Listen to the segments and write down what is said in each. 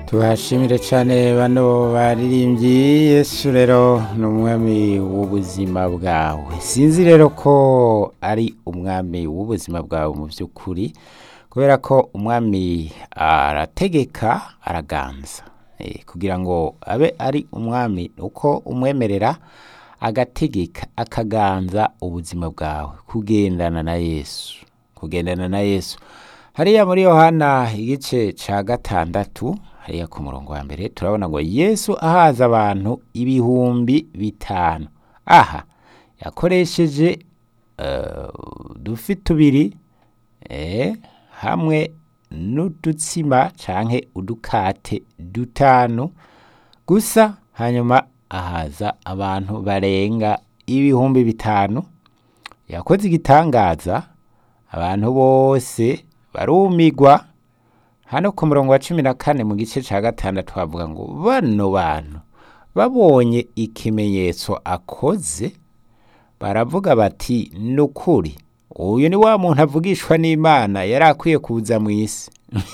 tubashimire cyane bano baririmbyi yesu rero ni umwami w'ubuzima bwawe sinzi rero ko ari umwami w'ubuzima bwawe mu by'ukuri kubera ko umwami arategeka araganza Eh, kugira ngo abe ari umwami uko umwemerera agategeka akaganza ubuzima bwawe kugendana na yesu kugendana na yesu hariya muri yohana igice ca gatandatu hariya ku murongo wa mbere turabona ngo yesu ahaza abantu ibihumbi bitanu aha yakoresheje eh, udufi tubiri eh, hamwe n'udutsima canke udukate dutanu gusa hanyuma ahaza abantu barenga ibihumbi bitanu yakoze igitangaza abantu bose barumigwa hano ku murongo wa cumi na kane mu gice ca gatandatu havuga ngo bano bantu babonye ikimenyetso akoze baravuga bati ni ukuri uyu ni wa muntu avugishwa n'imana yari akwiye kuza mu isi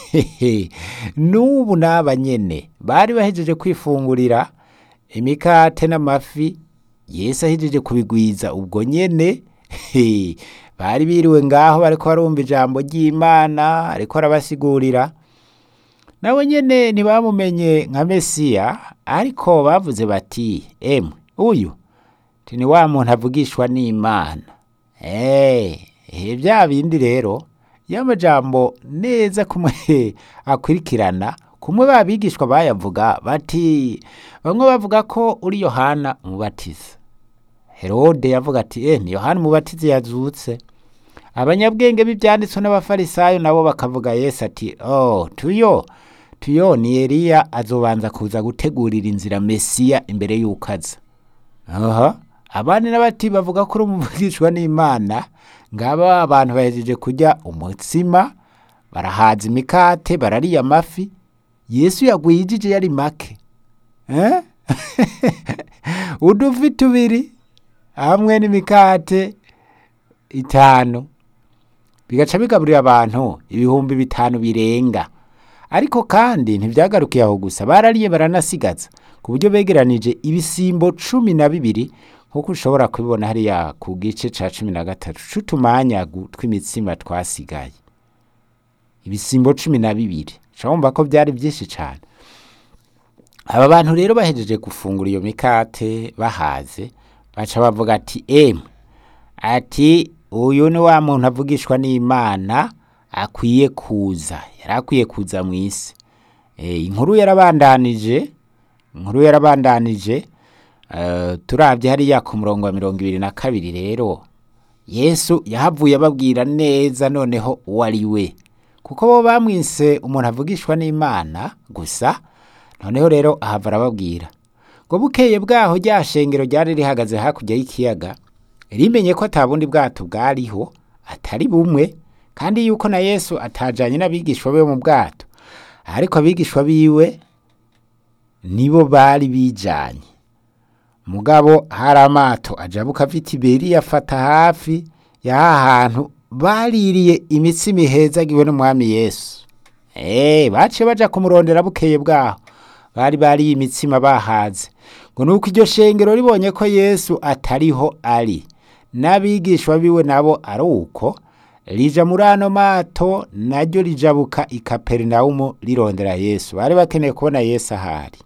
n'ubu n'aba nyene bari bahejeje kwifungurira imikate n'amafi yesu ahejeje kubigwiza ubwo nyene he, bari biriwe ngaho bariko barumva ijambo ry'imana ariko arabasigurira nawe nyene ntibamumenye nka mesiya ariko bavuze bati emwe uyu ti ni wa muntu avugishwa n'imana Eh, eh, bya bindi rero y'amajambo neza kumwe akurikirana kumwe babigishwa bayavuga bati bamwe bavuga ko uri yohana umubatiza herode yavuga ati eh ni yohana umubatizi yazutse abanyabwenge b'ibyanditswe n'abafarisayo nabo bakavuga yesu ati oh tuyo tuyo ni eliya azobanza kuza gutegurira inzira mesiya imbere y'uko aza aha abandi n'abati bavuga ko uri umuvugishwa n'imana ngaba abantu bahejeje kurya umutsima barahaza imikate barariya amafi yesu yagwijije yari make eh? udufi tubiri hamwe n'imikate itanu bigaca bigaburira abantu ibihumbi bitanu birenga ariko kandi ntibyagarukiye aho gusa barariye baranasigaza ku buryo begeranije ibisimbo cumi na bibiri nk'uko ushobora kubibona hariya ku gice ca cumi na gatatu c'utumanyagu tw'imitsima twasigaye ibisimbo cumi na bibiri urumva ko byari byinshi cyane aba bantu rero bahejeje gufungura iyo mikate bahaze baca bavuga ati emwe ati uyu ni wa muntu avugishwa n'imana akwiye kuza yari akwiye kuza mu isi Eh, inkuru yarabandanije inkuru yarabandanije eh, turabye hariya ku murongo wa mirongo ibiri na kabiri rero yesu yahavuye ababwira neza noneho uwo ari we kuko bo bamwise umuntu avugishwa n'imana gusa noneho rero ahava arababwira ngo bukeye bwaho rya shengero ryari rihagaze hakurya y'ikiyaga rimenye ko ata bundi bwato bwariho atari bumwe kandi yuko na yesu atajanye n'abigishwa be mu bwato ariko abigishwa biwe nibo bari bijanye mugabo hari amato ajabuka ava i tiberiya afata hafi y'aha hantu baririye imitsima ihezagiwe n'umwami yesu Eh, baciye baja kumurondera bukeye bwaho bari bariye imitsima bahaze ngo nuko iryo shengero ribonye ko yesu atariho ari n'abigishwa biwe nabo ari uko rija muri ano mato naryo rijabuka i kaperinawumu rirondera yesu bari bakeneye kubona yesu ahari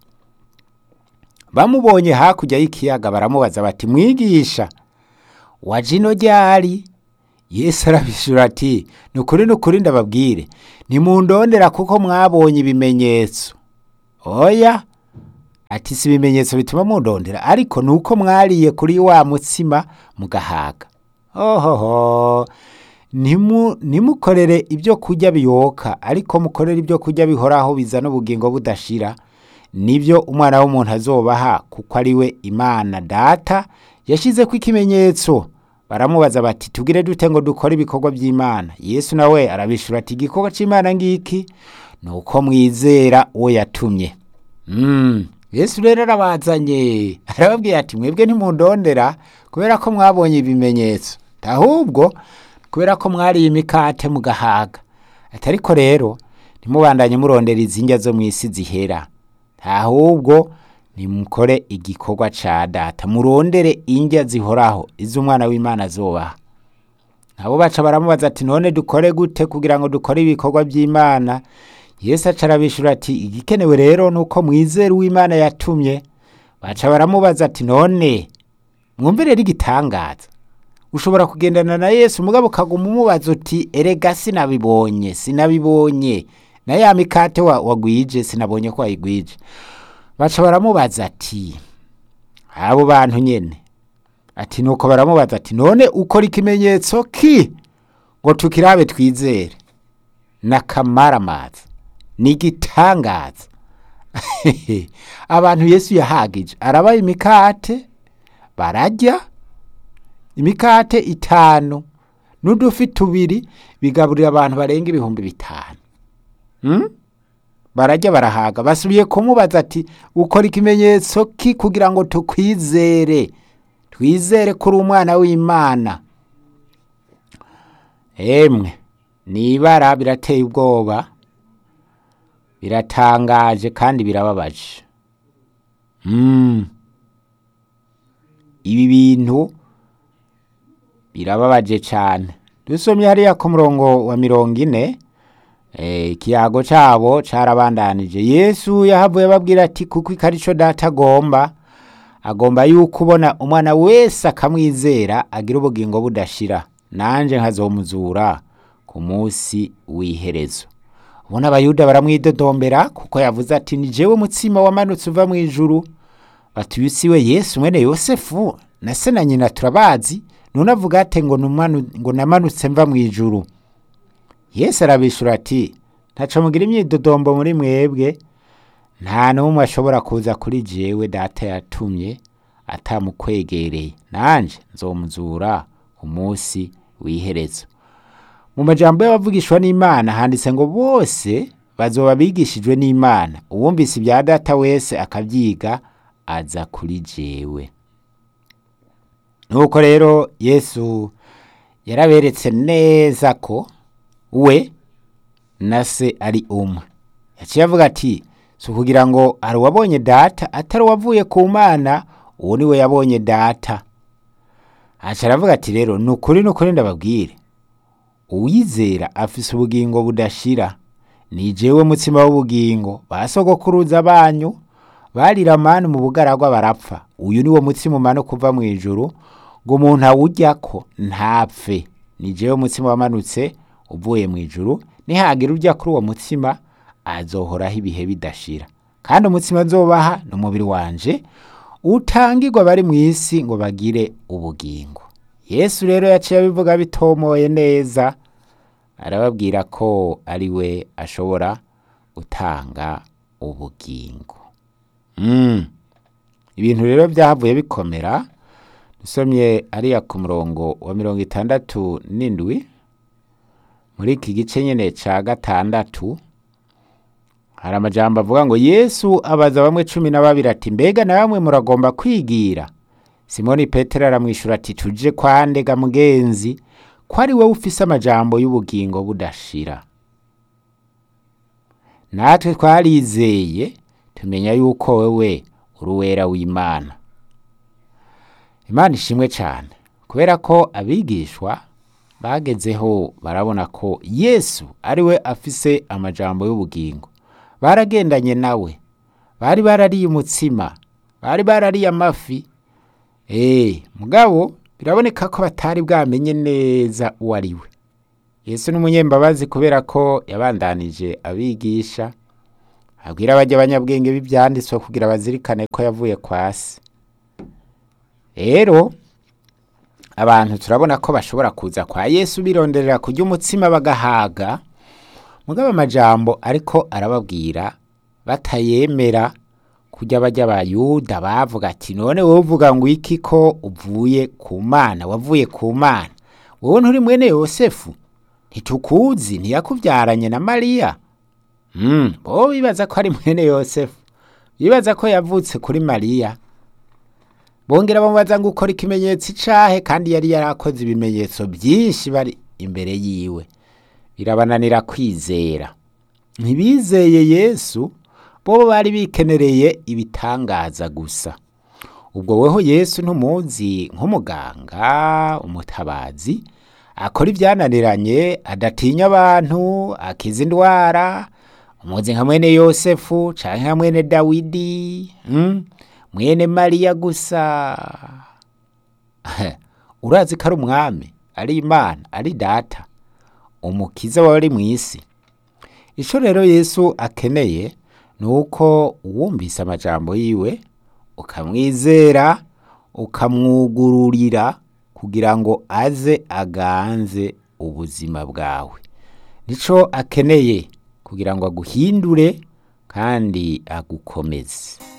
bamubonye hakurya y'ikiyaga baramubaza bati mwigisha waje ino ryari yesu arabishura ati ni ukuri ni ukuri ndababwire nimundondera kuko mwabonye ibimenyetso oya ati si ibimenyetso bituma mundondera ariko ni uko mwariye kuri wa mutsima mugahaga ohoho Ntimu- ntimukorere ibyo kurya biyoka ariko mukorere ibyo kurya bihoraho bizana ubugingo budashira nibyo umwana w'umuntu azobaha kuko ari we imana data yashyizeko ikimenyetso baramubaza bati tugire dute ngo dukore ibikorwa by'imana yesu nawe arabishura ati igikorwa cy'imana ngiki ni uko mwizera uwo yatumye Mm, yesu rero arabazanye arababwira ati mwebwe ntimundondera kubera ko mwabonye ibimenyetso ahubwo kubera ko mwariye imikate mugahaga ati ariko rero ntimubandanye murondera izindya zo mu isi zihera ahubwo nimukore igikorwa ca data murondere indya zihoraho iz'umwana w'imana azobaha nabo baca baramubaza ati none dukore gute kugira ngo dukore ibikorwa by'imana yesu aca arabishura ati igikenewe rero ni uko mwizera uw'imana yatumye baca baramubaza ati none mwumve rero igitangaza ushobora kugendana na yesu mugabo ukaguma umubaza uti erega sinabibonye sinabibonye na ya mikate wa- wagwije sinabonye ko wayigwije baca baramubaza ati abo bantu nyene ati nuko baramubaza ati none ukora ikimenyetso ki ngo tukirabe twizere n'akamaramaza n'igitangaza abantu yesu yahagije arabaha imikate bararya imikate itanu n'udufi tubiri bigaburira abantu barenga ibihumbi bitanu hmm? bararya barahaga basubiye kumubaza ati ukora ikimenyetso ki kugira ngo tukwizere twizere ko uri umwana w'imana emwe ni ibara birateye ubwoba biratangaje kandi birababaje mm. ibi bintu birababaje cyane dusomye hariya ku murongo wa mirongo ine eh, ikiyago cabo carabandanije yesu yahavuye ababwira ati kuko ikarico data agomba agomba yuko ubona umwana wese akamwizera agira ubugingo budashira nanje nkazomuzura ku munsi w'iherezo ubona abayuda baramwidodombera kuko yavuze ati ni jewe mutsima wamanutse uva mu ijuru bati uyu siwe yesu mwene yosefu na se na nyina turabazi none avuga ate ngo numanu- ngo namanutse mva mu ijuru yesu arabishura ati ntaco mugira imyidodombo muri mwebwe nta n'umwe ashobora kuza kuri jewe data yatumye atamukwegereye nanje nzomuzura umunsi w'iherezo mu majambo y'abavugishwa n'imana handitse ngo bose bazoba bigishijwe n'imana uwumvise ibya data wese akabyiga aza kuri jewe nuko rero yesu yaraberetse neza ko we na se ari umwe yaciye avuga ati si ukugira ngo hari uwabonye data atari uwavuye ku mana uwo ni we yabonye data aca aravuga ati rero ni ukuri ni ukuri ndababwire uwizera afise ubugingo budashira ni jewe mutsima w'ubugingo basogokuruza banyu barira manu mu bugaragwa barapfa uyu ni wo mutsima umana kuva mu ijuru ngo umuntu awuryako ntapfe ni jewe mutsima wamanutse uvuye mu ijuru nihagira urya kuri uwo mutsima azohoraho ibihe bidashira kandi umutsima nzobaha ni umubiri wanje utangirwa bari mu isi ngo bagire ubugingo yesu rero yaciye abivuga bitomoye neza arababwira ko ari we ashobora gutanga ubugingo Mm. ibintu rero byahavuye bikomera dusomye ariya ku murongo wa mirongo itandatu n'indwi muri iki gice nyine ca gatandatu hari amajambo avuga ngo yesu abaza bamwe cumi na babiri ati mbega na bamwe muragomba kwigira simoni petero aramwishyura ati tuje kwa ndega mugenzi ko ari wowe ufise amajambo y'ubugingo budashira natwe twarizeye tumenya yuko wewe uri uwera w'imana imana ishimwe cyane kubera ko abigishwa bagezeho barabona ko yesu ari we afise amajambo y'ubugingo baragendanye nawe bari barariye umutsima bari barariye amafi eee mugabo biraboneka ko batari bwamenye neza uwo ari we yesu ni umunyembabazi kubera ko yabandanije abigisha abwira abajya abanyabwenge b'ibyanditswe kugira bazirikane ko yavuye kwa se rero abantu turabona ko bashobora kuza kwa yesu bironderera kurya umutsima bagahaga mugabo amajambo ariko arababwira batayemera kujya bajya abayuda bavuga ati none wowe uvuga ngo iki ko uvuye ku mana wavuye ku mana wowe nturi mwene yosefu ntitukuzi ntiyakubyaranye na mariya Mm, bo bibaza ko ari mwene yosefu bibaza ko yavutse kuri mariya bongera bamubaza ngo ukora ikimenyetso icahe kandi yari yarakoze ibimenyetso byinshi bari imbere yiwe birabananira kwizera ntibizeye yesu bo bari bikenereye ibitangaza gusa ubwo weho yesu ntumuzi nk'umuganga umutabazi akora ibyananiranye adatinya abantu akiza indwara umuzi nka mwene yosefu canke nka mwene dawidi mm? mwene mariya gusa urazi ko ari umwami ari imana ari data umukiza wari mu isi ico rero yesu akeneye ni uko wumvise amajambo yiwe ukamwizera ukamwugururira kugira ngo aze aganze ubuzima bwawe nico akeneye kugira ngo aguhindure kandi agukomeze